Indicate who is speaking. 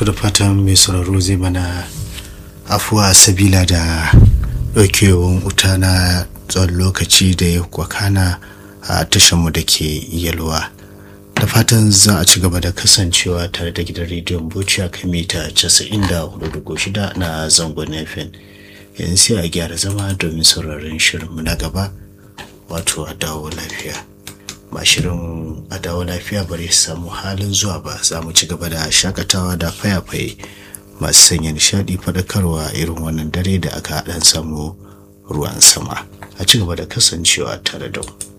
Speaker 1: to da fatan mai sauraro zai mana afuwa sabila da ɗaukewan wuta na tsawon lokaci da ya kwakana a tashanmu da ke yalwa da fatan za a ci gaba da kasancewa tare da gidan rediyon bauchi a kan mita 94.6 na zangon fm yanzu sai a gyara zama domin sauraron shirinmu na gaba wato a dawo lafiya ba shirin a dawo lafiya bari samu halin zuwa ba za mu ci gaba da shakatawa da fayafaye masu sanya nishadi faɗakarwa irin wannan dare da aka haɗan samu ruwan sama a ci gaba da kasancewa tare da mu